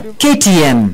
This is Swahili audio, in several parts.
KTN.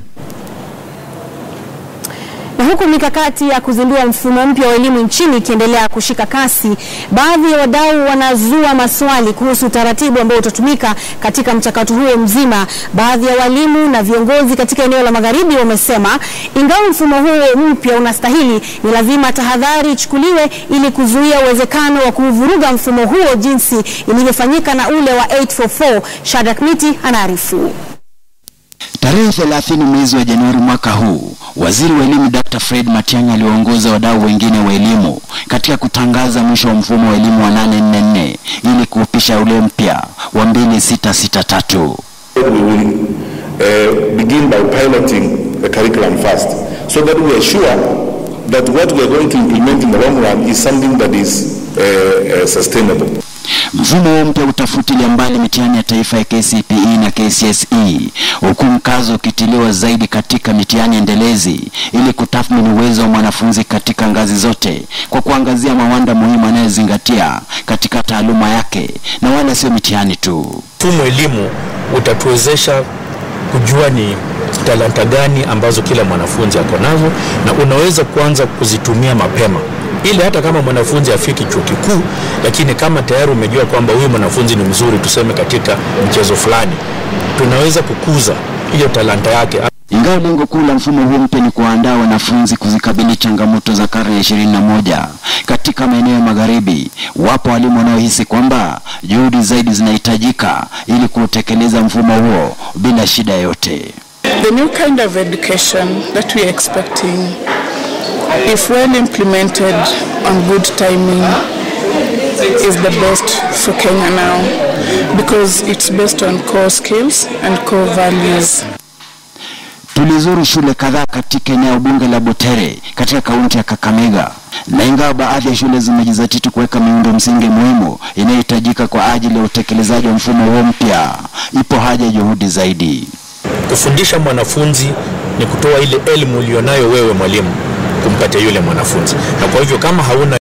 Na huku mikakati ya kuzindua mfumo mpya wa elimu nchini ikiendelea kushika kasi, baadhi ya wadau wanazua maswali kuhusu utaratibu ambao utatumika katika mchakato huo mzima. Baadhi ya walimu na viongozi katika eneo la Magharibi wamesema ingawa mfumo huo mpya unastahili, ni lazima tahadhari ichukuliwe ili kuzuia uwezekano wa kuvuruga mfumo huo jinsi ilivyofanyika na ule wa 844. Shadrack Miti anaarifu. Tarehe 30 mwezi wa Januari mwaka huu, waziri wa elimu Dr. Fred Matiang'i aliwaongoza wadau wengine wa elimu katika kutangaza mwisho wa mfumo wa elimu wa 844 ili kuupisha ule mpya wa 2663. We will uh, begin by piloting the curriculum first so that we are sure that what we are going to implement in the long run is something that is uh, uh, sustainable. Mfumo huo mpya utafutilia mbali mitihani ya taifa ya KCPE na KCSE, huku mkazo ukitiliwa zaidi katika mitihani endelezi ili kutathmini uwezo wa mwanafunzi katika ngazi zote kwa kuangazia mawanda muhimu anayozingatia katika taaluma yake na wala sio mitihani tu. Mfumo elimu utatuwezesha kujua ni talanta gani ambazo kila mwanafunzi ako nazo na unaweza kuanza kuzitumia mapema ili hata kama mwanafunzi afiki chuo kikuu, lakini kama tayari umejua kwamba huyu mwanafunzi ni mzuri, tuseme katika mchezo fulani, tunaweza kukuza hiyo talanta yake. Ingawa lengo kuu la mfumo huu mpya ni kuwaandaa wanafunzi kuzikabili changamoto za karne ya ishirini na moja katika maeneo ya magharibi, wapo walimu wanaohisi kwamba juhudi zaidi zinahitajika ili kutekeleza mfumo huo bila shida yote. The new kind of education that we are expecting, if well implemented on good timing, is the best for Kenya now because it's based on core skills and core values. Tulizuru shule kadhaa katika eneo bunge la Butere katika kaunti ya Kakamega, na ingawa baadhi ya shule zimejizatiti kuweka miundo msingi muhimu inayohitajika kwa ajili ya utekelezaji wa mfumo huo mpya, ipo haja ya juhudi zaidi. Kufundisha mwanafunzi ni kutoa ile elimu ulionayo wewe mwalimu kumpatia yule mwanafunzi, na kwa hivyo kama hauna